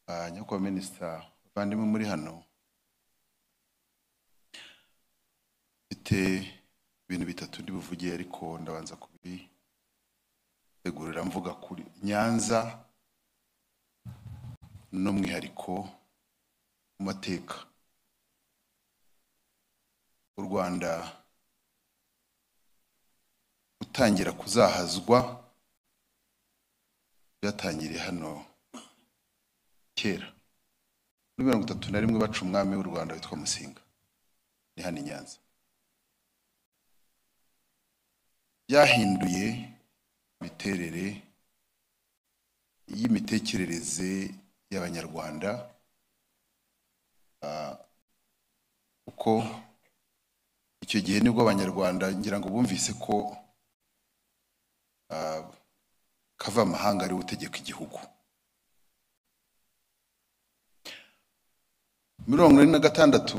ba nyakubahwa minisita bavandimwe muri hano mfite ibintu bitatu ndi buvuge ariko ndabanza kubitegurira mvuga kuri nyanza n'umwihariko mu mateka u rwanda gutangira kuzahazwa byatangiriye hano kera muri mirongo itatu na rimwe baca umwami w'u rwanda witwa musinga ni hano i nyanza byahinduye imiterere y'imitekerereze y'abanyarwanda kuko icyo gihe nibwo abanyarwanda ngira ngo bumvise ko kavamahanga ari we utegeka igihugu mirongo ine na gatandatu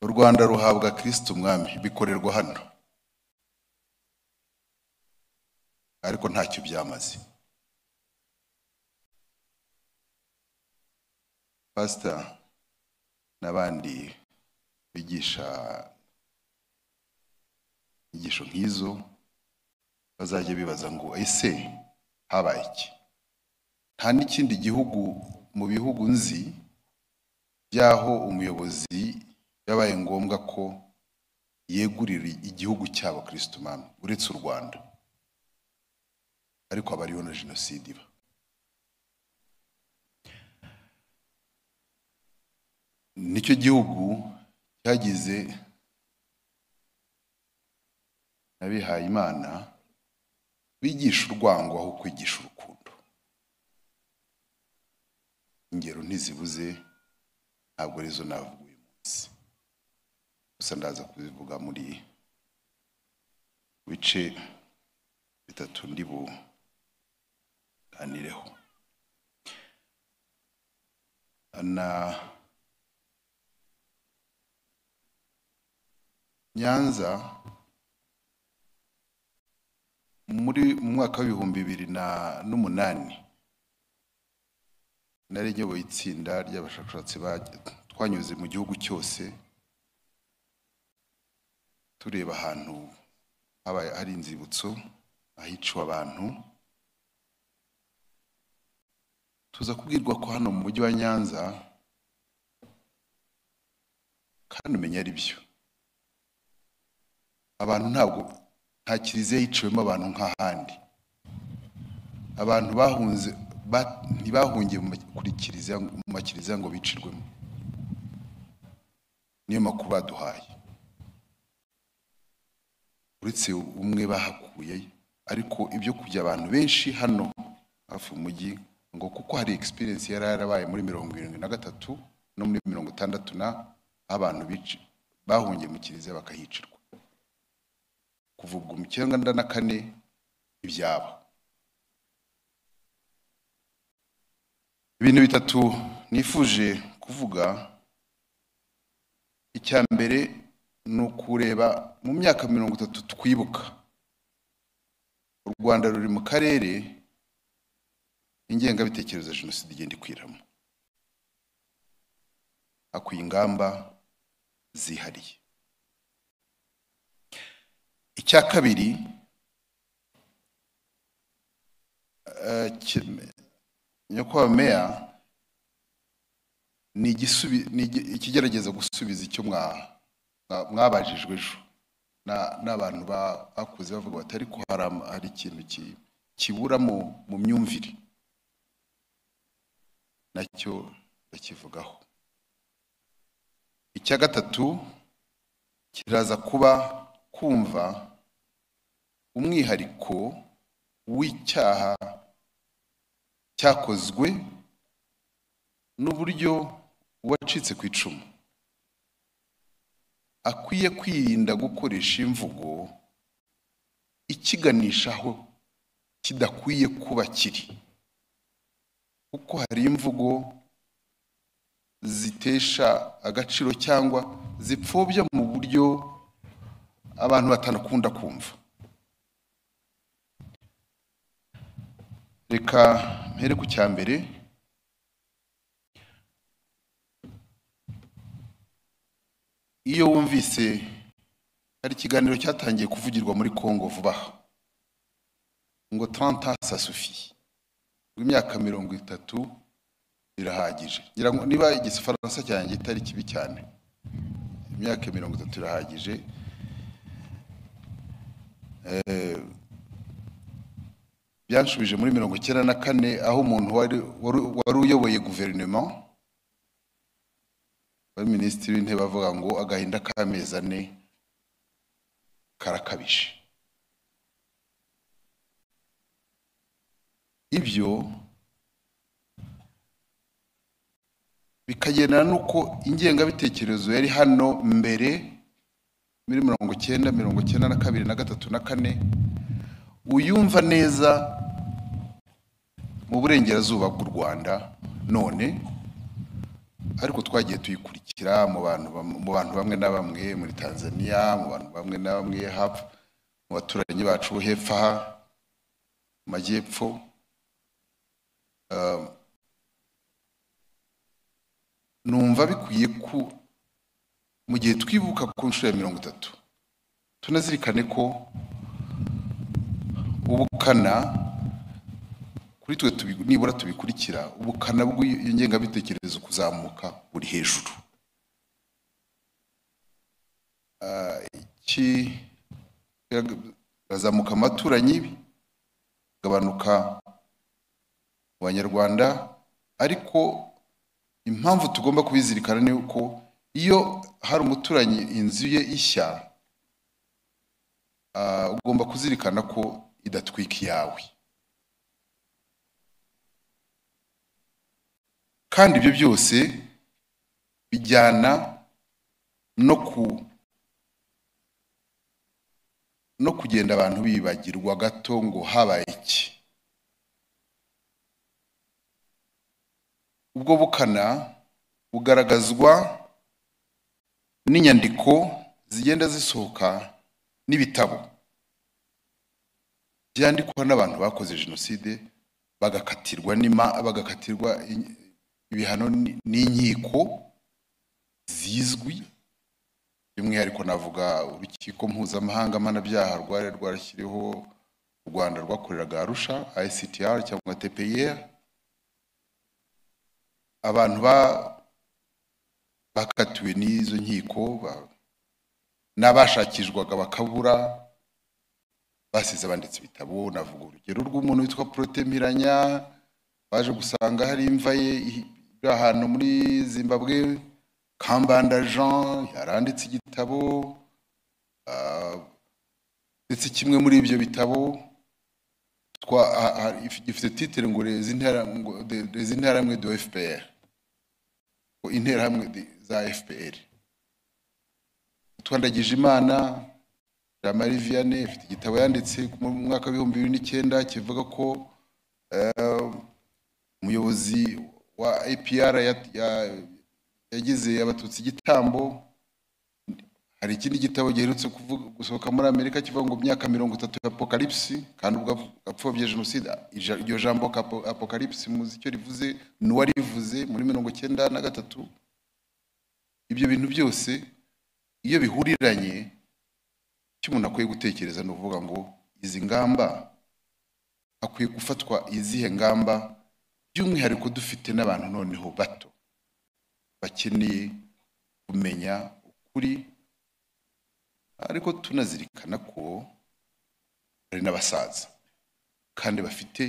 u rwanda ruhabwa kirisiti umwami bikorerwa hano ariko ntacyo byamaze pasita n'abandi bigisha inyigisho nk'izo bazajya bibaza ngo ese habaye iki nta n'ikindi gihugu mu bihugu nzi by'aho umuyobozi yabaye ngombwa ko yegurira igihugu cyabo kirisiti umwami uretse u rwanda ariko aba ariyo na jenoside iba nicyo gihugu cyagize n'abihaye imana bigisha urwango aho kwigisha urukundo ingero ntizibuze ntabwo arizo navuga uyu munsi gusa ndaza kubivuga muri bice bitatu ndi buganireho na nyanza muri mu mwaka w'ibihumbi bibiri n'umunani nari nyoboye itsinda ry'abashakashatsi twanyuze mu gihugu cyose tureba ahantu habaye hari inzibutso ahiciwe abantu tuza kubwirwa ko hano mu mujyi wa nyanza kandi umenya ari byo abantu ntabwo nta kiliziya yiciwemo abantu nk'ahandi abantu bahunze ntibahungiye kuri kiliziya mu makiliziya ngo bicirwemo niyo makuru baduhaye uretse umwe bahakuye ariko ibyo kujya abantu benshi hano hafi umujyi ngo kuko hari experience yari yarabaye muri mirongo irindwi na gatatu no muri mirongo itandatu na abantu bahungiye mu kiliziya bakahicirwa kuva ubwo mu cyenda na kane ibyabo ibintu bitatu nifuje kuvuga icya mbere ni ukureba mu myaka mirongo itatu twibuka u rwanda ruri mu karere ingengabitekerezo ya jenoside igenda ikwiramo hakwiye ingamba zihariye icya kabiri nyakubahwa meya ni ikigerageza gusubiza icyo mwabajijwe ejo n'abantu bakuze bavuga bati ariko hari ikintu kibura mu myumvire nacyo bakivugaho icya gatatu kiraza kuba kumva umwihariko w'icyaha cyakozwe n'uburyo uwacitse ku icumu akwiye kwirinda gukoresha imvugo ikiganisha aho kidakwiye kuba kiri kuko hari imvugo zitesha agaciro cyangwa zipfobya mu buryo abantu batanakunda kumva reka mpere ku cya mbere iyo wumvise hari ikiganiro cyatangiye kuvugirwa muri congo vuba aha ngo taranta sasufi ngo imyaka mirongo itatu irahagije ngira ngo niba igifaransa cyanjye itari kibi cyane imyaka mirongo itatu irahagije Eh, byanshubije muri mirongo icyenda na kane aho umuntu wari wari- wari uyoboye guverinoma wari minisitiri w'intebe avuga ngo agahinda k'amezi ane karakabije ibyo bikagendana n'uko ingengabitekerezo yari hano mbere muri mirongo icyenda mirongo icyenda na kabiri na gatatu na kane uyumva neza mu burengerazuba bw'u rwanda none ariko twagiye tuyikurikira mu bantu bam- mu bantu bamwe na bamwe muri tanzania mu bantu bamwe na bamwe hapfa mu baturanyi bacu bo hepfo aha mu majyepfo Ah, numva bikwiye ku mu gihe twibuka ku nshuro ya mirongo itatu tunazirikane ko ubukana kuri twe tubi- nibura tubikurikira ubukana bw'iyo ngengabitekerezo kuzamuka buri hejuru Ah, iki- birazamuka mu baturanyi bigabanuka mu banyarwanda ariko impamvu tugomba kubizirikana ni uko iyo hari umuturanyi inzu ye ishya ah, ugomba kuzirikana ko idatwika iyawe kandi ibyo byose bijyana no ku no kugenda abantu bibagirwa gato ngo habaye iki ubwo bukana bugaragazwa n'inyandiko zigenda zisohoka n'ibitabo byandikwa n'abantu bakoze jenoside bagakatirwa n'ima bagakatirwa in- ibihano n- n'inkiko zizwi by'umwihariko navuga urukiko mpuzamahanga mpanabyaha rwari rwarashyiriho u rwanda rwakoreraga arusha ictr cyangwa tpir abantu ba- bakatiwe n'izo nkiko ba- n'abashakishwaga bakabura basize banditse ibitabo navuga urugero rw'umuntu witwa protemiranya baje gusanga hari imva ye iri ahantu muri zimbabwe kambanda jean yaranditse igitabo ah, ndetse kimwe muri ibyo bitabo twa ah, ah, gifite titire ngo les intera- ngo de- les interahamwe do fpr ngo interahamwe de- za fpr twandagije imana jamari vianney ifite igitabo yanditse mu mwaka w'ibihumbi bibiri n'icyenda kivuga ko eh, umuyobozi wa apr ya- ya- yagize abatutsi igitambo hari ikindi gitabo giherutse kuvuga- gusohoka muri amerika kivuga ngo imyaka mirongo itatu ya apokalipsi kandi ubwo apfobye jenoside ija- iryo jambo apo- apokalipsi muzi icyo rivuze n'uwarivuze muri mirongo icyenda na gatatu ibyo bintu byose iyo bihuriranye icyo umuntu akwiye gutekereza ni ukuvuga ngo izi ngamba hakwiye gufatwa izihe ngamba by'umwihariko dufite n'abantu noneho bato bakeneye kumenya ukuri ariko tunazirikana ko hari n'abasaza kandi bafite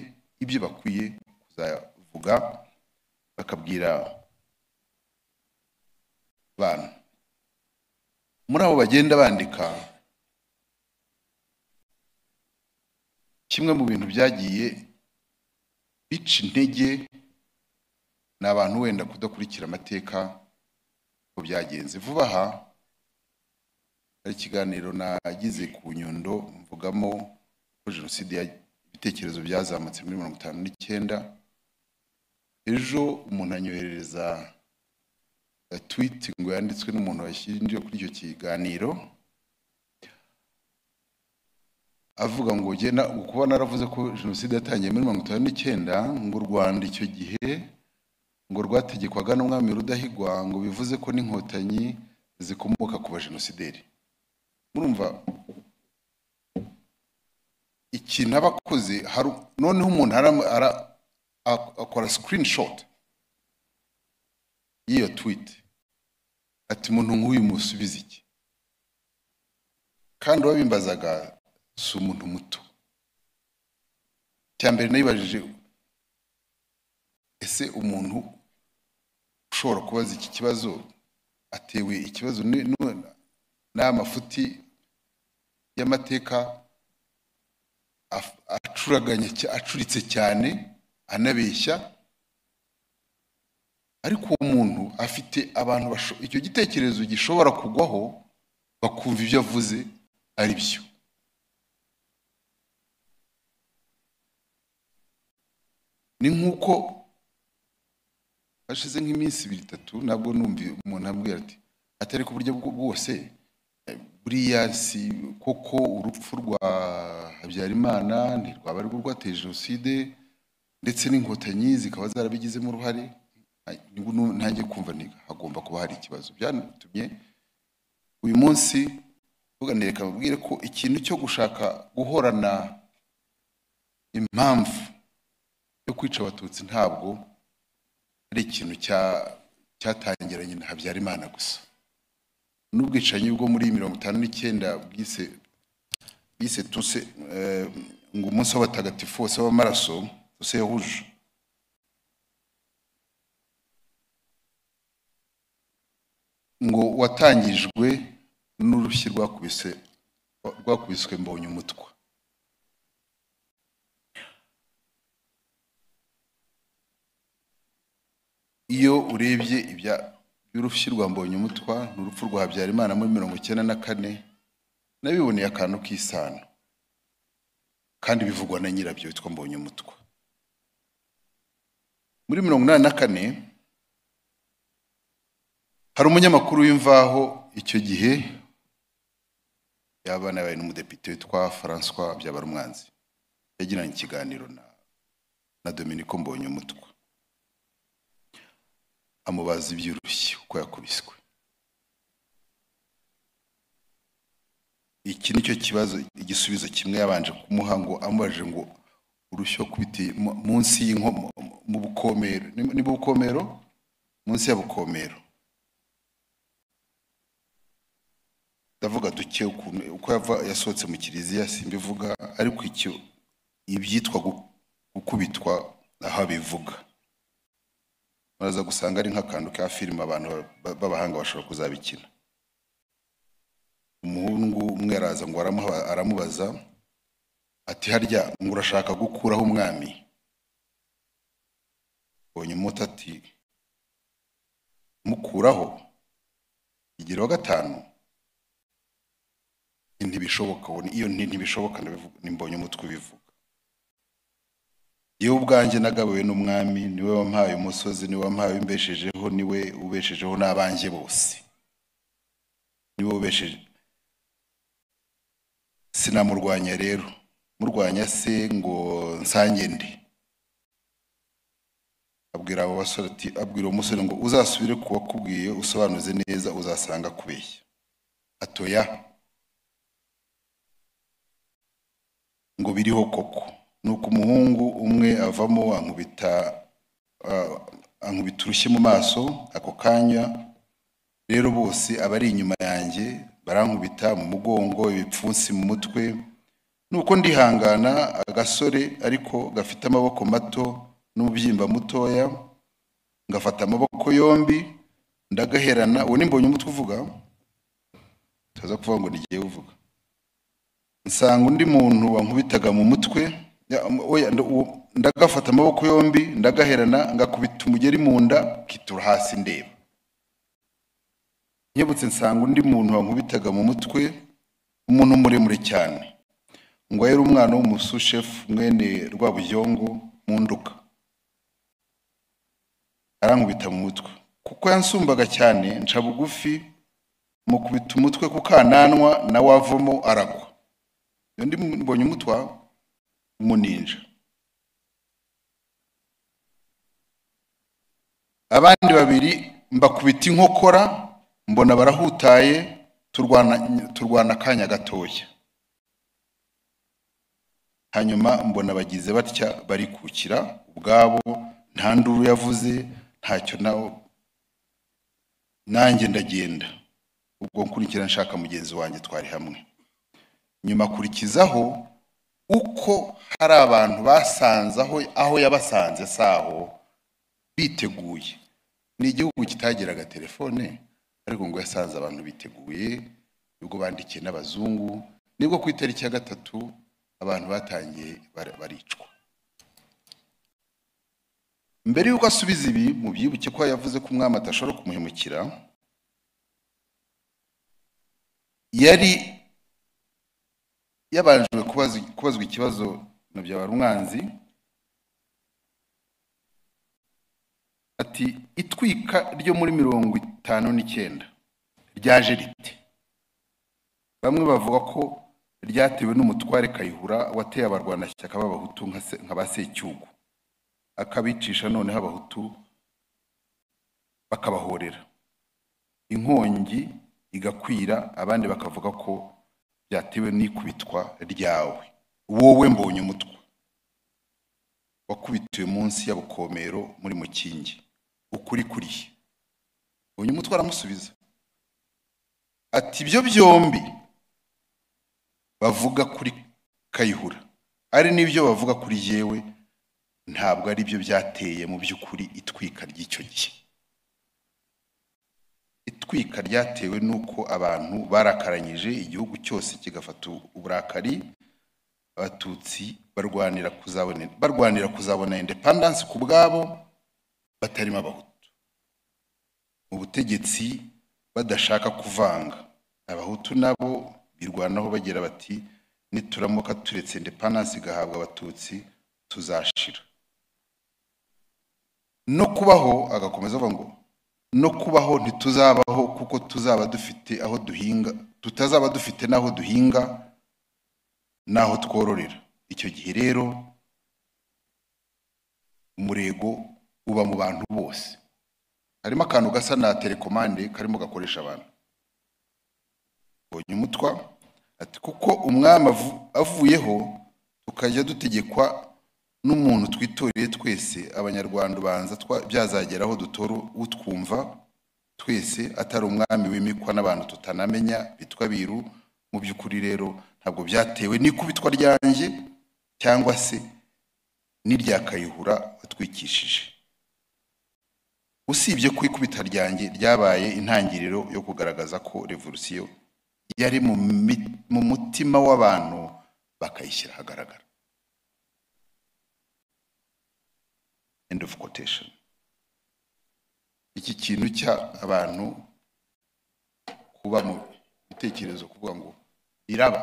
ibyo bakwiye kuzavuga bakabwira abantu muri abo bagenda bandika kimwe mu bintu byagiye bica intege ni abantu wenda kudakurikira amateka uko byagenze vuba aha hari ikiganiro nagize ku nyundo mvugamo ko jenoside ya ibitekerezo byazamutse muri mirongo itanu n'icyenda ejo umuntu anyoherereza eh, tweet ngo yanditswe n'umuntu washyingiwe kuri icyo kiganiro avuga ngo jye na- kuba naravuze ko jenoside yatangiye muri mirongo itanu n'icyenda ngo u rwanda icyo gihe ngo rwategekwaga n'umwami rudahigwa ngo bivuze ko n'inkotanyi zikomoka ku bajenosideri murumva ikintu aba akoze hari noneho umuntu ara- ara- ak- akora screenshot y'iyo tweet ati umuntu nk'uyu musubiza iki kandi uwabimbazaga si umuntu muto cya mbere nayibajije ese umuntu ushobora kubaza iki kibazo atewe ikibazo ni- nu- n'aya mafuti y'amateka af- acuraganya cya- acuritse cyane anabeshya ariko uwo muntu afite abantu basho- icyo gitekerezo gishobora kugwaho bakumva ibyo avuze ari byo ni nk'uko hashize nk'iminsi ibiri itatu nabwo numva umuntu ambwira ati atari ku buryo bwo- bwose eh, buriya si koko urupfu rwa habyarimana ntirwaba arirwo rwateye jenoside ndetse n'inkotanyi zikaba zarabigizemo uruhare Ay, nibwo nu- ntangiye kumva ni hagomba kuba hari ikibazo byanatumye uyu munsi tuganireka babwire ko ikintu cyo gushaka guhorana impamvu yo kwica abatutsi ntabwo ari ikintu cya- cyatangiranye na habyarimana gusa n'ubwicanyi bwo muri mirongo itanu n'icyenda bwise bise tuse eh, ngo umunsi w'abatagatifu wose w'amaraso tuse yahuje ngo watangijwe n'urushyi rwakubise rwakubiswe mbonye umutwa iyo urebye ibya by'urushyi rwa mbonye umutwa n'urupfu rwa habyarimana muri mirongo icyenda na kane nabiboneye akantu k'isano kandi bivugwa na nyirabyo witwa mbonye umutwa muri mirongo inani na kane hari umunyamakuru w'imvaho icyo gihe yaba yanabaye n'umudepite witwa François Byabarumwanzi yagiranye ikiganiro na na Dominico Mbonye umutwa amubaza iby'urushyi uko yakubiswe iki nicyo kibazo igisubizo kimwe yabanje kumuha ngo amubajije ngo urushyi wakubitiye mu- munsi y'inkomo mu bukomero ni- ni bukomero munsi ya bukomero ndavuga duke ukuntu uko yava- yasohotse mu kiliziya simbivuga ariko icyo ibyitwa gu- gukubitwa aho abivuga muraza gusanga ari nk'akantu ka filime abantu ba- b'abahanga bashobora kuzabikina umuhungu umwe araza ngo aramuha- aramubaza ati harya ngo urashaka gukuraho umwami mbonye umuti ati mukuraho igira wa gatanu ntibishoboka ubona iyo nti- ntibishoboka ndabivuga nimbonye umutwe ubivuga yewe ubwanjye nagabuwe n'umwami niwe wampaye umusozi niwe wampaye umbeshejeho niwe ubeshejeho n'abanjye bose niwe ubesheje sinamurwanya rero murwanya se ngo nsange nde abwira abo basore ati abwira uwo musore ngo uzasubire ku wakubwiye usobanuze neza uzasanga akubeshya atoya ngo biriho koko nuko umuhungu umwe avamo ankubita ah, ankubita urushyi mu maso ako kanya rero bose abari inyuma yanjye barankubita mu mugongo ibipfunsi mu mutwe nuko ndihangana agasore ariko gafite amaboko mato n'umubyimba mutoya ngafata amaboko yombi ndagaherana uwo nimbonye umutwe uvuga tuza kuvuga ngo n'igihe uvuga nsanga undi muntu wankubitaga mu mutwe ya- oya, nda- uwo- ndagafata amaboko yombi ndagaherana ngakubita umugeri mu nda kitura hasi ndeba nyibutse nsanga undi muntu wankubitaga mu mutwe umuntu muremure cyane ngo yari umwana w'umusushefu mwene rwabuyongo mu nduka arankubita mu mutwe kuko yansumbaga cyane nca bugufi mukubita umutwe ku kananwa nawe avamo aragwa iyo ndi mbonye umutwa umuninja abandi babiri mbakubita inkokora mbona barahutaye turwana turwana akanya gatoya hanyuma mbona bagize batya barikukira ubwabo nta nduru yavuze ntacyo nawo nanjye ndagenda ubwo nkurikira nshaka mugenzi wanjye twari hamwe nyuma akurikizaho uko hari abantu basanze aho aho yabasanze saho biteguye ni igihugu kitagiraga telefone ariko ngo yasanze abantu biteguye ubwo bandikiye n'abazungu nibwo ku itariki ya gatatu abantu batangiye bar- baricwa mbere y'uko asubiza ibi mu byibuke ko yavuze ko umwami atashobora kumuhemukira yari yabanjwe kubaza- kubazwa ikibazo na byabara umwanzi ati itwika ryo muri mirongo itanu n'icyenda ryaje rite bamwe bavuga ko ryatewe n'umutware kayihura wateye abarwanashyaka b'abahutu nka se- nka ba secyugu akabicisha noneho abahutu bakabahorera inkongi igakwira abandi bakavuga ko byatewe n'ikubitwa ryawe wowe mbonye umutwe wakubitiwe munsi ya bukomero muri mukingi ukuri kurihe mbonye umutwe aramusubiza ati ibyo byombi bavuga kuri kayihura ari n'ibyo bavuga kuri yewe ntabwo ari byo byateye mu by'ukuri itwika ry'icyo gihe itwika ryatewe n'uko abantu barakaranyije igihugu cyose kigafata uburakari abatutsi barwanira kuzabona barwanira kuzabona independence ku bwabo batarimo abahutu mu butegetsi badashaka kuvanga abahutu nabo birwanaho bagira bati nituramuka turetse independence igahabwa abatutsi tuzashira no kubaho agakomeza avuga ngo no kubaho ntituzabaho kuko tuzaba dufite aho duhinga tutazaba dufite n'aho duhinga n'aho twororera icyo gihe rero umurego uba mu bantu bose harimo akantu gasa na telekomande karimo gakoresha abantu mbonye umutwa ati kuko umwami avu- avuyeho tukajya dutegekwa n'umuntu twitoreye twese abanyarwanda ubanza twa- byazageraho dutoro utwumva twese atari umwami wimikwa n'abantu tutanamenya bitwa biru mu by'ukuri rero ntabwo byatewe n'ikubitwa ryanjye cyangwa se n'irya kayihura watwikishije usibye ko ikubita ryanjye ryabaye intangiriro yo kugaragaza ko revolusiyo yari mu mi- mu mutima w'abantu bakayishyira ahagaragara end of quotation iki kintu cya abantu kuba mu bitekerezo kuvuga ngo iraba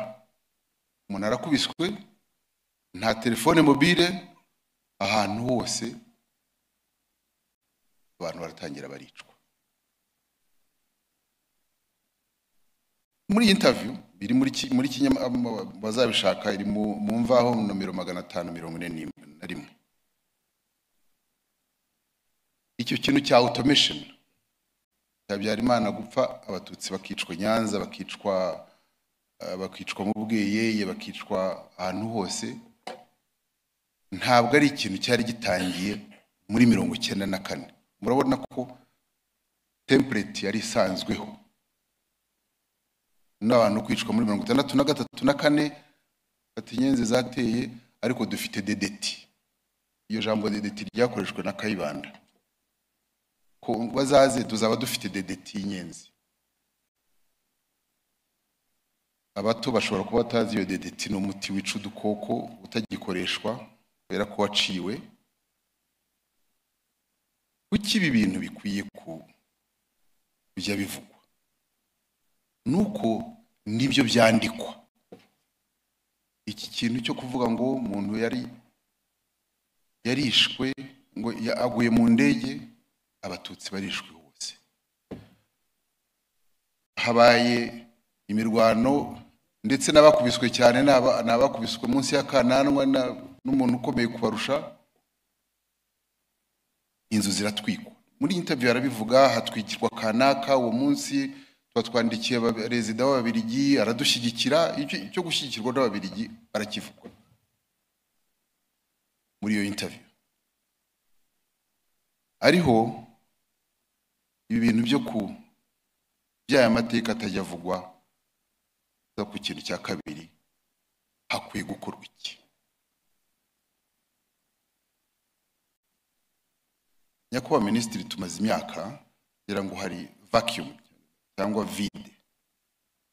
umuntu arakubiswe nta telefone mobile ahantu hose abantu baratangira baricwa muri iyi interview biri muri ki- muri kinyama ama- bazabishaka iri mu mu mvaho nomero magana atanu mirongo ine n'im- na rimwe icyo kintu cya automation cya Habyarimana gupfa abatutsi bakicwa i nyanza bakicwa eh, bakicwa mu bweyeye bakicwa ahantu hose ntabwo ari ikintu cyari gitangiye muri mirongo icyenda na kane murabona ko template yari isanzweho n'abantu kwicwa muri mirongo itandatu na gatatu na kane fata inyenzi zateye ariko dufite dedeti iyo jambo dedeti ryakoreshwe na kayibanda ko bazaze tuzaba dufite dedeti y'inyenzi abato bashobora kuba batazi iyo dedeti ni umuti wica udukoko utagikoreshwa kubera ko waciwe kuki ibi bintu bikwiye ku kujya bivugwa nuko nibyo byandikwa iki kintu cyo kuvuga ngo umuntu yari yarishwe ngo ya- aguye mu ndege abatutsi barishwe hose habaye imirwano ndetse n'abakubiswe cyane ni aba- ni abakubiswe munsi y'akananwa na- n'umuntu ukomeye kubarusha inzu ziratwikwa muri iyi interview arabivuga hatwikirwa kanaka uwo munsi tuba twandikiye aba- perezida w'ababirigi aradushyigikira icyo icyo gushyigikirwa n'ababirigi arakivuga muri iyo interview ariho ibi bintu byo ku by'aya mateka atajya avugwa za ku kintu cya kabiri hakwiye gukorwa iki nyakubahwa minisitiri tumaze imyaka ngira ngo hari vacuum cyangwa vide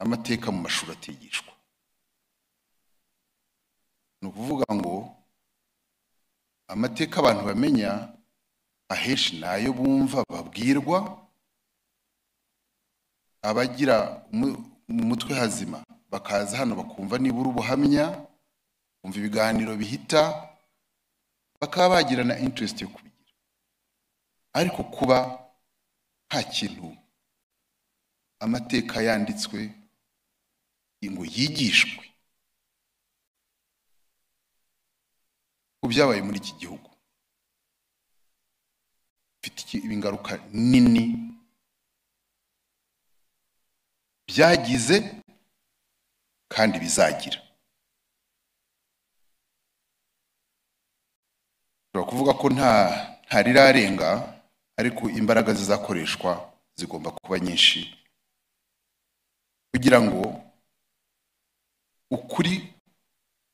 amateka mu mashuri atigishwa ni ukuvuga ngo amateka abantu bamenya ahenshi ni ayo bumva babwirwa abagira umu- mu mutwe hazima bakaza hano bakumva nibura ubuhamya bumva ibiganiro bihita bakaba bagirana interest yo kubigira ariko kuba nta kintu amateka yanditswe ngo yigishwe ku byabaye muri iki gihugu bifite iki- ingaruka nini byagize kandi bizagira ushobora kuvuga ko nta nta rirarenga ariko imbaraga zizakoreshwa zigomba kuba nyinshi kugira ngo ukuri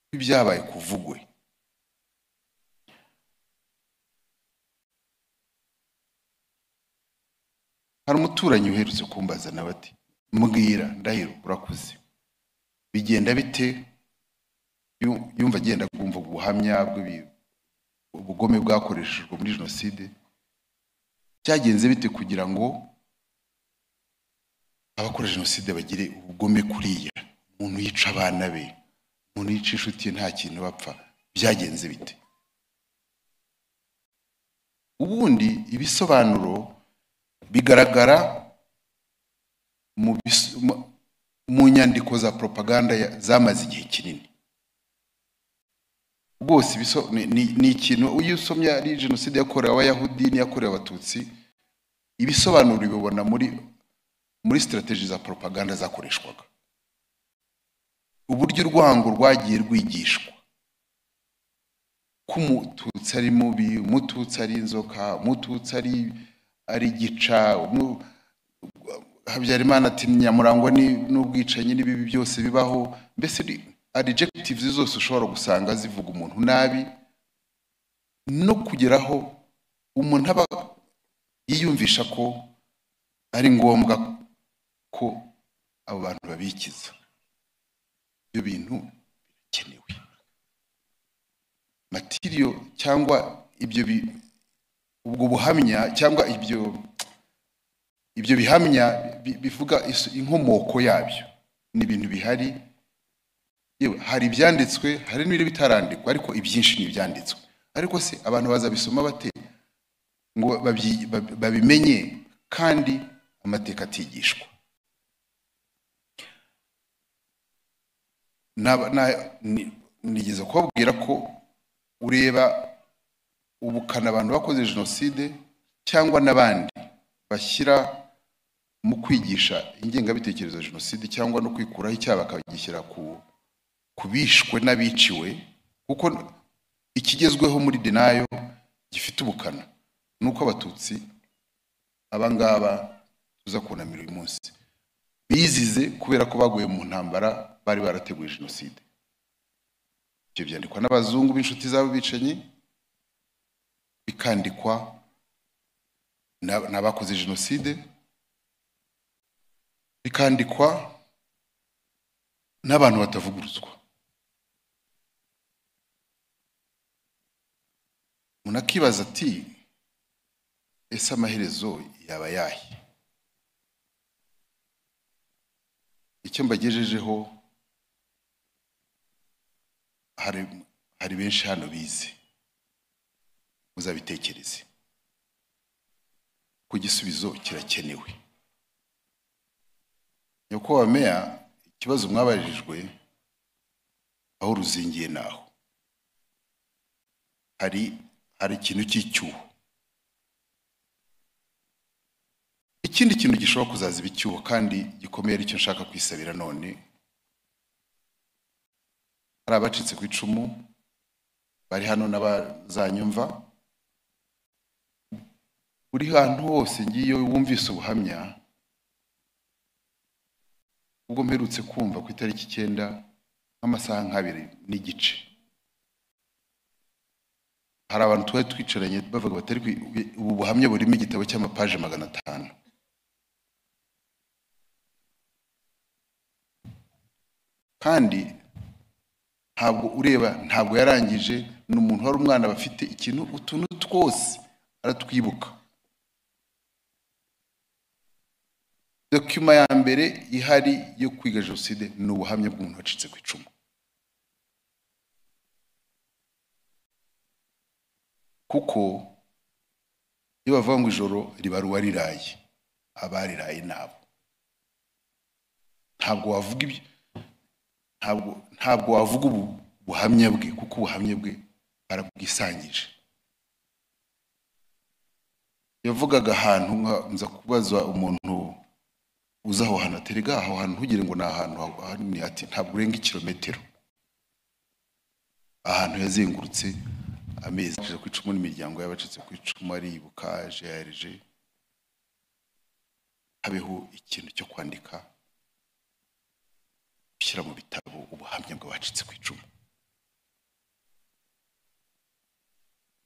kw'ibyabaye kuvugwe hari umuturanyi uherutse kumbaza nawe ati mbwira ndahiro urakuze bigenda bite Yu- yumva agenda kumva ubuhamya bw'ibi ubugome bwakoreshejwe muri jenoside byagenze bite kugira ngo abakora jenoside bagire ubugome kuriya umuntu yica abana be umuntu yica inshuti ye nta kintu bapfa byagenze bite ubundi ibisobanuro bigaragara mu bis- mu- mu nyandiko za propaganda ya- zamaze igihe kinini rwose ibiso- ni- ni ni ikintu iyo usomye ari jenoside yakorewe abayahudi n'iyakorewe abatutsi ibisobanuro ubibona muri muri sitirateji za propaganda zakoreshwaga uburyo urwango rwagiye rwigishwa ko umututsi ari mubi umututsi ari inzoka umututsi ari ari gica umu- habyarimana ati nyamurangwa ni- n'ubwicanyi n'ibibi byose bibaho mbese ni- adjectives zose ushobora gusanga zivuga umuntu nabi no kugeraho umuntu aba yiyumvisha ko ari ngombwa ko abo bantu babikiza ibyo bintu birakenewe matiriyo cyangwa ibyo bi ubwo buhamya cyangwa ibyo ibyo bihamya bi- bivuga iso- inkomoko yabyo ni ibintu bihari yewe hari ibyanditswe hari n'ibiri bitarandikwa ariko ibyinshi ni ibyanditswe ariko se abantu bazabisoma bate ngo babyi- bab- babimenye kandi amateka atigishwa Naba- na- ni- nigeze kubabwira ko ureba ubukana abantu bakoze jenoside cyangwa n'abandi bashyira mu kwigisha ingengabitekerezo ya jenoside cyangwa no kwikuraho icyaha bakagishyira ku kubishwe n'abiciwe kuko ikigezweho muri denayo gifite ubukana ni uko abatutsi abangaba tuza kunamira uyu munsi bizize kubera ko baguye mu ntambara bari barateguye jenoside ibyo byandikwa n'abazungu b'inshuti zabo bicanyi bikandikwa na- n'abakoze jenoside bikandikwa n'abantu batavugurutswa umuntu akibaza ati ese amaherezo yaba yahe icyo mbagejejeho hari hari benshi hano bize muzabitekereze ko igisubizo kirakenewe nyakubahwa meya ikibazo mwabajijwe aho ruzingiye naho hari hari ikintu cy'icyuho ikindi kintu gishobora kuzaziba icyuho kandi gikomeye aricyo nshaka kwisabira none hari abacitse ku icumu bari hano n'abazanyumva buri hantu hose ngiye wumvise ubuhamya ubwo mperutse kumva ku itariki icyenda nk'amasaha nk'abiri n'igice hari abantu twari twicaranye bavuga batari kwi- ubu buhamya burimo igitabo cy'amapaje magana atanu kandi ntabwo ureba ntabwo yarangije ni umuntu wari umwana bafite ikintu utuntu twose aratwibuka dokima ya mbere ihari yo kwiga jenoside ni ubuhamya bw'umuntu wacitse ku icumu kuko iyo bavuga ngo ijoro riba uwariraye abariraye nabo ntabwo wavuga ibyo ntabwo ntabwo wavuga ubu buhamya bwe kuko ubuhamya bwe barabwisangije yavugaga ahantu nka- nza kubaza umuntu uza aho hantu aterega aho hantu ntugire ngo ni ahantu ha- hanini ati ntabwo urenga ikirometero ahantu yazengurutse amezi acitse ku icumu n'imiryango y'abacitse ku icumu aribuka jerje habeho ikintu cyo kwandika gushyira mu bitabo ubuhamya bw'abacitse ku icumu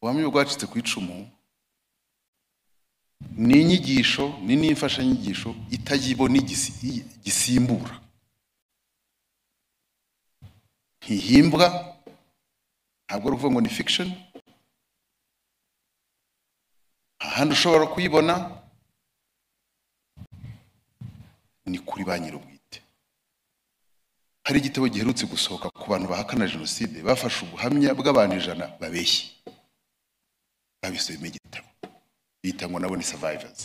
ubuhamya bw'abacitse ku icumu ni inyigisho ni n'imfashanyigisho itayibona igisi- i- gisimbura ntihimbwa ntabwo ari ukuvuga ngo ni fiction nta handi ushobora kuyibona ni kuri ba nyir'ubwite hari igitabo giherutse gusohoka ku bantu bahakana jenoside bafashe ubuhamya bw'abantu ijana babeshye babisubiyemo igitabo bita ngo nabo ni survivors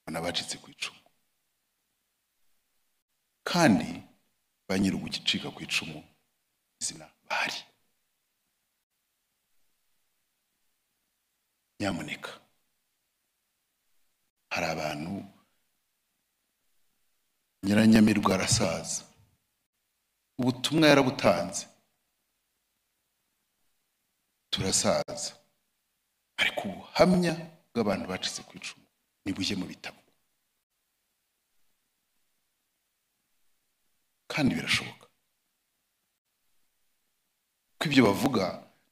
ngo n'abacitse ku icumu kandi ba nyir'ugucika ku icumu izina bahari nyamuneka hari abantu nyiranyamirwa arasaza ubutumwa yarabutanze turasaza ariko ubuhamya bw'abantu bacitse ku icumu nibujye mu bitabo kandi birashoboka ko ibyo bavuga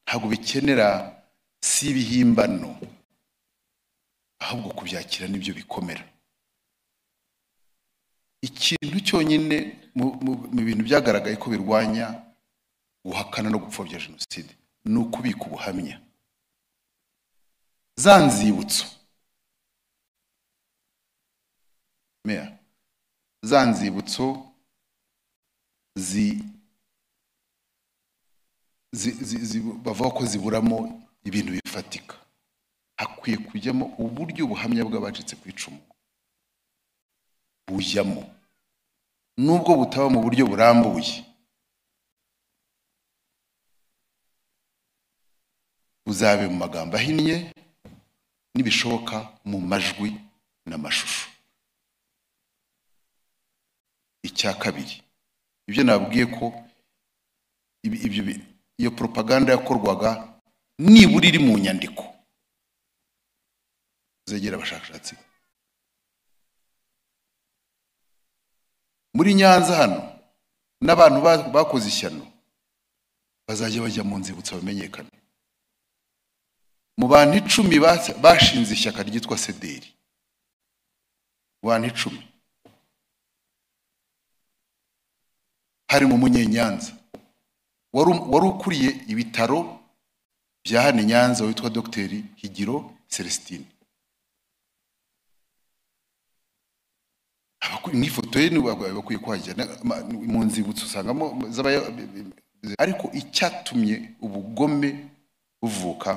ntabwo bikenera si ibihimbano ahubwo kubyakira nibyo bikomera ikintu cyonyine mu- mu mu bintu byagaragaye ko birwanya guhakana no gupfobya jenoside ni ukubika ubuhamya za nzibutso meya za nzibutso zi zi- zi- zi- bavuga ko ziburamo ibintu bifatika hakwiye kujyamo uburyo ubuhamya bw'abacitse ku icumu bujyamo nubwo butaba mu buryo burambuye buzabe mu magambo ahinnye n'ibishoboka mu majwi n'amashusho icya kabiri ibyo nabwiye ko ibi- ibyo bi- iyo propaganda yakorwaga nibura iri mu nyandiko zegera abashakashatsi muri nyanza hano n'abantu ba- bakoze ishyano bazajya bajya mu nzibutso bamenyekane mu bantu icumi bas- bashinze ishyaka ryitwa sederi mu bantu icumi harimo umunyenyanza wari um- wari ukuriye ibitaro bya hano i nyanza witwa dogiteri higiro celestine Abakwi- mu ifoto ye nibo bagwa- bakwiye kuhajya na- ma- mu nzibutso usangamo z'abaya- ariko icyatumye ubugome buvuka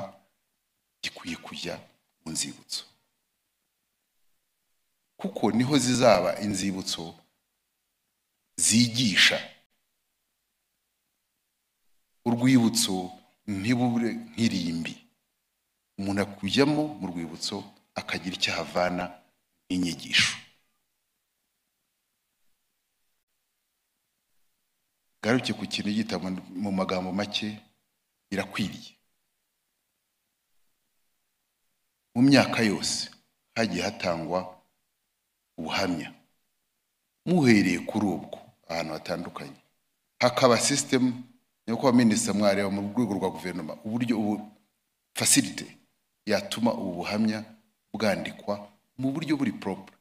gikwiye kujya mu nzibutso kuko niho zizaba inzibutso zigisha urwibutso ntibure nk'irimbi umuntu akujyamo mu rwibutso akagira icyo ahavana inyigisho garuke ku kintu gitabo mu magambo make birakwiriye mu myaka yose hagiye hatangwa ubuhamya muhereye kuri ubwo ahantu hatandukanye hakaba sisitemu nuko abaminisita mwareba mu rwego rwa guverinoma uburyo ubu fasirite yatuma ubu buhamya bwandikwa mu buryo buri poropure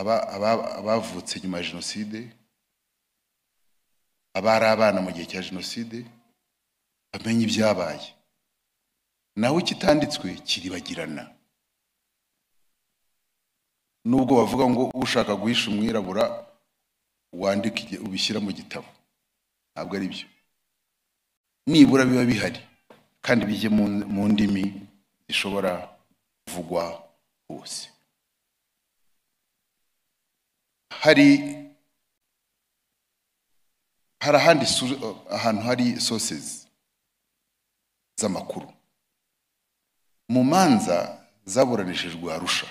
abavutse nyuma ya jenoside abari abana mu gihe cya jenoside bamenye ibyabaye nawe ikitanditswe kiribagirana nubwo bavuga ngo ushaka guhisha umwirabura wandika ubishyira mu gitabo ntabwo ari byo nibura biba bihari kandi bijye mu ndimi zishobora kuvugwa hose hari hari ahandi ahantu hari sosezi z'amakuru mu manza zaburanishijwe arusha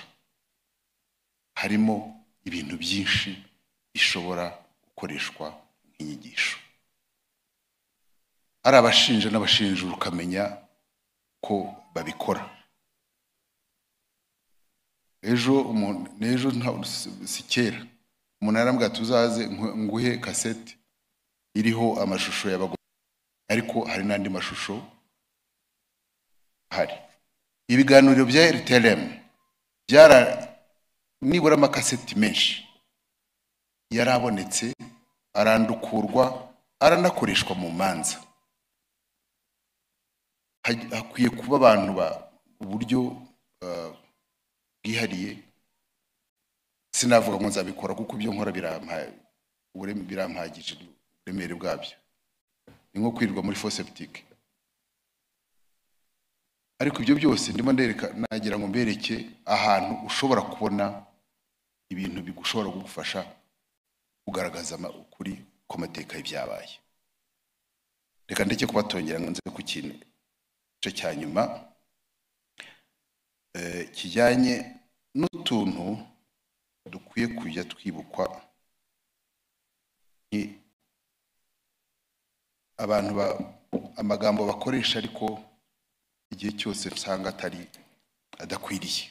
harimo ibintu byinshi ishobora gukoreshwa nk'inyigisho hari abashinja n'abashinjura ukamenya ko babikora ejo n'ejo si kera umuntu yarambwira tuzaze nguhe kasete iriho amashusho y'abagore ariko hari n'andi mashusho hari ibiganiro bya rtlm byara nibura amakaseti menshi yarabonetse arandukurwa aranakoreshwa mu manza hakwiye kuba abantu ba uburyo bwihariye sinavuga ngo nzabikora kuko ibyo nkora birampagije uburemere bwabyo ni nko kwirirwa muri foseptike ariko ibyo byose ndimo ndereka nagira ngo mbereke ahantu ushobora kubona ibintu bigushobora kugufasha kugaragaza ukuri kw'amateka y'ibyabaye reka ndeke kubatongera ngo nze ku kintu igice cya nyuma kijyanye n'utuntu dukwiye kujya twibukwa abantu amagambo bakoresha ariko igihe cyose usanga atari adakwiriye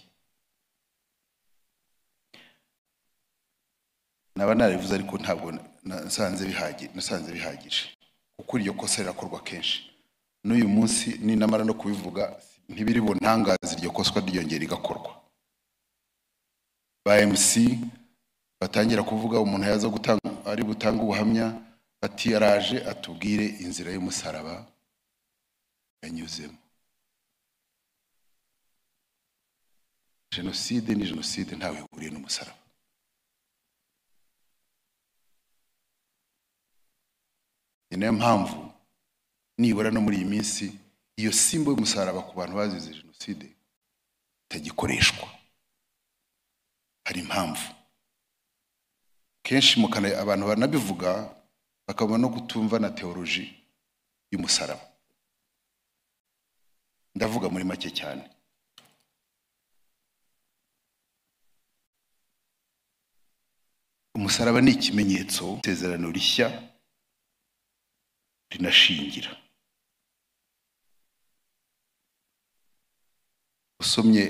naba narabivuze ariko ntabwo nasanze bihagije nasanze bihagije kuko iryo kosa rirakorwa kenshi n'uyu munsi ninamara no kubivuga ntibiri buntangaze iryo koswa ryiyongera rigakorwa ba mc batangira kuvuga umuntu yaza gutanga ari butanga ubuhamya bati yaraje atubwire inzira y'umusaraba yanyuzemo jenoside ni jenoside ntawe ihuriye n'umusaraba ni nayo mpamvu nibura no muri iyi minsi iyo simbo y'umusaraba ku bantu bazize jenoside itagikoreshwa hari impamvu kenshi mukana abantu banabivuga bakabona no kutumva na teoroji y'umusaraba ndavuga muri make cyane umusaraba ni ikimenyetso isezerano rishya rinashingira usomye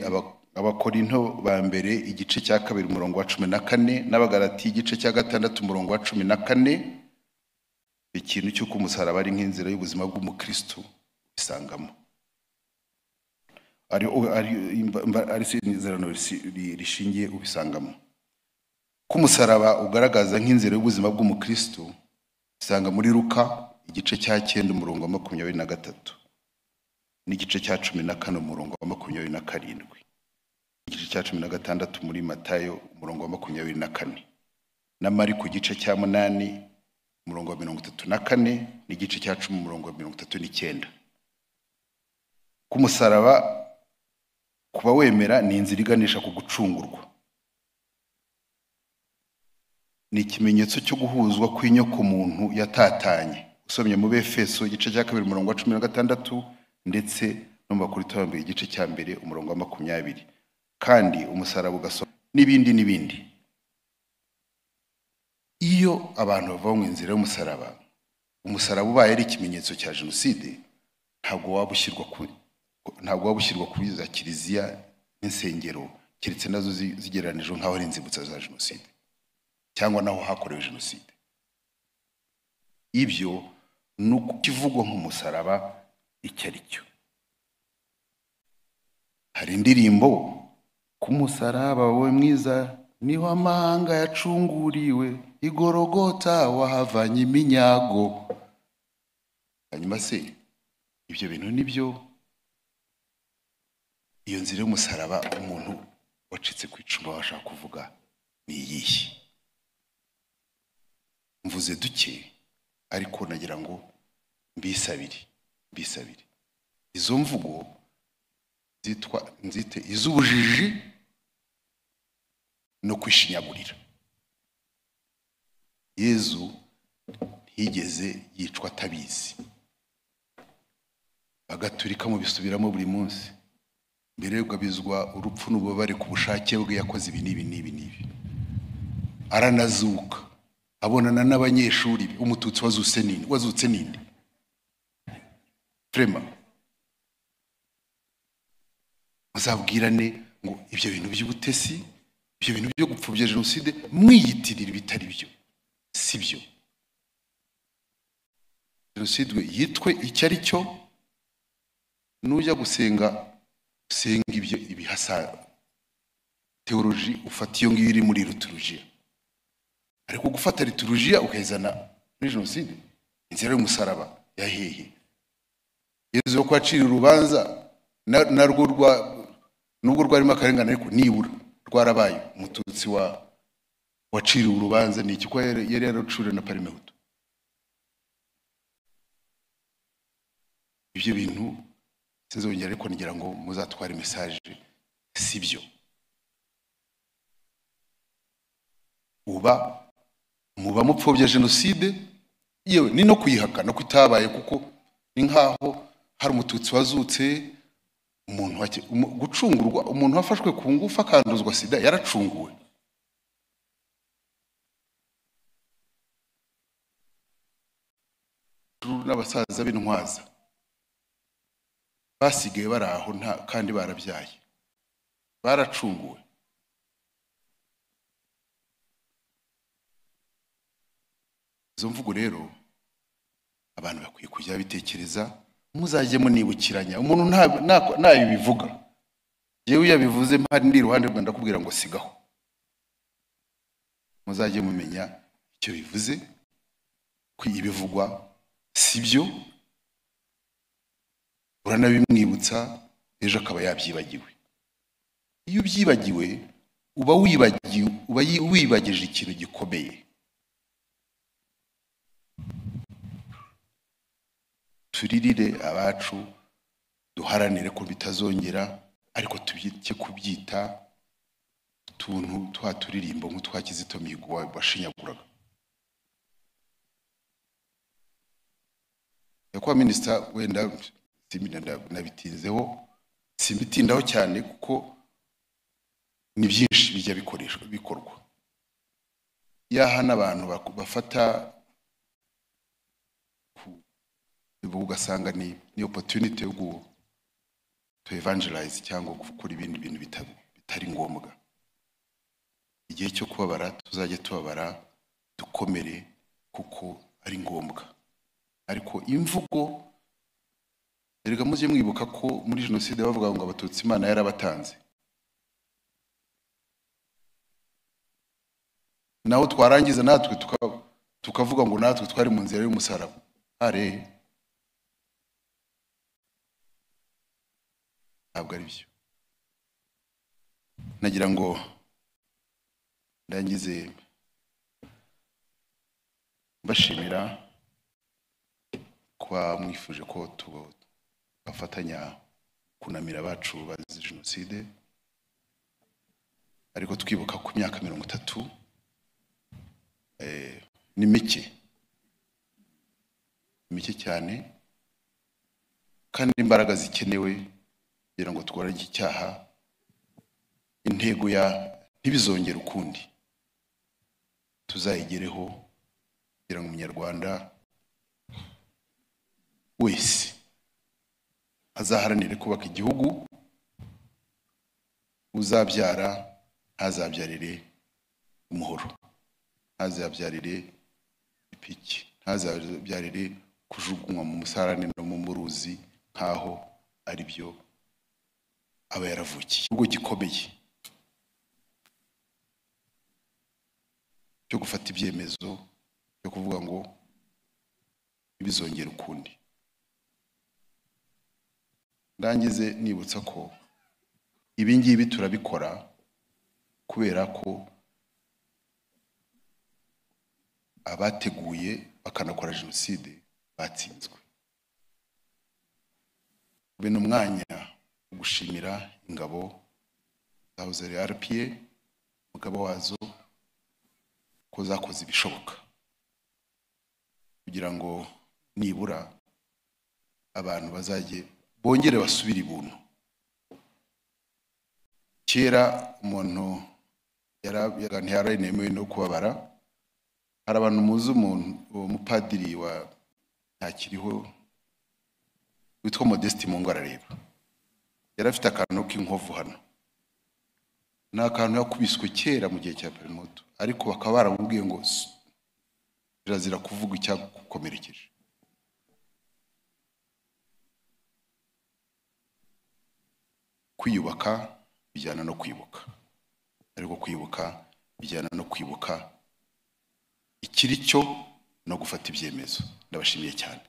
abakorinto ba mbere igice cya kabiri umurongo wa cumi na kane n'abagarati igice cya gatandatu umurongo wa cumi na kane ikintu cy'uko umusaraba ari nk'inzira y'ubuzima bw'umukristo bisangamo ari isezerano rishingiye ubisangamo ko umusaraba ugaragaza nk'inzira y'ubuzima bw'umukristo usanga muri ruka igice cya cyenda umurongo wa makumyabiri na gatatu n'igice cya cumi na kane umurongo wa makumyabiri na karindwi igice cya cumi na gatandatu muri matayo umurongo wa makumyabiri na kane na mari ku gice cya munani umurongo wa mirongo itatu na kane n'igice cya cumi umurongo wa mirongo itatu n'icyenda ku musaraba kuba wemera ni inzira iganisha ku gucungurwa ni ikimenyetso cyo guhuzwa kw'inyokomuntu yatatanye usomye mu befeso igice cya kabiri umurongo wa cumi na gatandatu ndetse no mu bakuru bambere igice cya mbere umurongo wa makumyabiri kandi umusaraba ugasoma n'ibindi n'ibindi iyo abantu bava mu nzira y'umusaraba umusaraba ubaye ari ikimenyetso cya jenoside ntabwo waba ushyirwa ku ntabwo waba ushyirwa kuri za kiliziya n'insengero keretse nazo zi- zigereranijwe nk'aho ari inzibutso za jenoside cyangwa naho hakorewe jenoside ibyo ni ukukivugwa nk'umusaraba icyo ari cyo hari indirimbo ku musaraba wowe mwiza niho amahanga yacunguriwe igorogota wahavanye iminyago hanyuma se ibyo bintu ni byo iyo nzira y'umusaraba umuntu wacitse ku icumu aba ashaka kuvuga ni iyihe mvuze duke ariko nagira ngo mbisabire mbisabire izo mvugo zitwa nzite iz'ubujiji no kwishinyagurira yezu ntiyigeze yicwa atabizi bagaturika mu bisubiramo buri munsi mbere bizwa urupfu n'ububabare ku bushake bwe yakoze ibi n'ibi n'ibi n'ibi aranazuka abonana n'abanyeshuri be umututsi wazutse ninde wazutse ninde frema muzabwirane ngo ibyo bintu by'ubutesi ibyo bintu byo gupfobya jenoside mwiyitirira ibitari byo si byo jenoside yitwe icyo ari cyo nujya gusenga usenga ibyo ibihasa teoloji ufata iyo ngiyo iri muri liturujia ariko gufata liturujia ukayizana muri jenoside inzira y'umusaraba ya hehe yezu yo kwacira urubanza na- narwo rwa nubwo rwarimo akarengane ariko nibura rwarabaye umututsi wa waciriwe urubanza ni iki ko yari yari yararucuriwe na parimehutu ibyo bintu sinzongera ariko ngira ngo muzatware mesaje si byo uba muba mupfobya jenoside yewe ni no kuyihakana ko itabaye kuko ni nk'aho hari umututsi wazutse umuntu wake- umu- gucungurwa umuntu wafashwe ku ngufu akanduzwa sida yaracunguwe n'abasaza b'intwaza basigaye bari aho nta- kandi barabyaye baracunguwe izo mvugo rero abantu bakwiye kujya bitekereza muzajye munibukiranya umuntu nta- nta- ntayo bivuga yewe iyo yabivuze mpari ndi iruhande rwe ndakubwira ngo sigaho muzajye mumenya icyo bivuze ko ibivugwa si byo uranabimwibutsa ejo akaba yabyibagiwe iyo ubyibagiwe uba wibagiwe uba yi- wibagije ikintu gikomeye turirire abacu duharanire ko bitazongera ariko tubike kubyita utuntu twa turirimbo nk'utwa kizito mihigo wa- washinyaguraga nyakubahwa minisita wenda simbi- nda- nabitinzeho simbitindaho cyane kuko ni byinshi bijya bikoreshwa bikorwa yaha n'abantu baku- bafata ubu ugasanga ni ni opportunity yo gu- to evangelize cyangwa gukora ibindi bintu bita- bitari ngombwa igihe cyo kubabara tuzajya tubabara dukomere kuko ari ngombwa ariko imvugo erega mujye mwibuka ko muri jenoside bavuga ngo abatutsi imana yarabatanze naho twarangiza natwe tuka- tukavuga ngo natwe twari mu nzira y'umusaraba are ntabwo ari byo nagira ngo ndangize mbashimira kuba mwifuje ko tu- twafatanya kunamira abacu bazize jenoside ariko twibuka ku myaka mirongo itatu eh, ni mike ni mike cyane kandi imbaraga zikenewe kugira ngo turwanye iki cyaha intego ya ntibizongere ukundi tuzayigereho kugira ngo umunyarwanda wese azaharanire kubaka igihugu uzabyara ntazabyarire umuhoro ntazabyarire ipiki ntazabyarire kujugunywa mu musarane no mu muruzi nk'aho ari byo aba yaravukiye ubwo gikomeye cyo gufata ibyemezo byo kuvuga ngo ntibizongere ukundi ndangize nibutsa ko ibi ngibi turabikora kubera ko abateguye bakanakora jenoside batsinzwe bene umwanya wo gushimira ingabo zahoze ari rpa umugabo wazo ko zakoze ibishoboka kugira ngo nibura abantu bazajye bongere basubire ibuntu kera umuntu yarabaga ntiyaranemewe no kubabara hari abantu muzi umuntu uwo mupadiri wa ntakiriho witwa modeste mungo arareba yari afite akantu k'inkovu hano ni akantu yakubiswe kera mu gihe cya perimoto ariko bakaba baramubwiye ngo "Si, birazira kuvuga icyagukomerekeje kwiyubaka bijyana no kwibuka ariko kwibuka bijyana no kwibuka ikiri cyo no gufata ibyemezo ndabashimiye cyane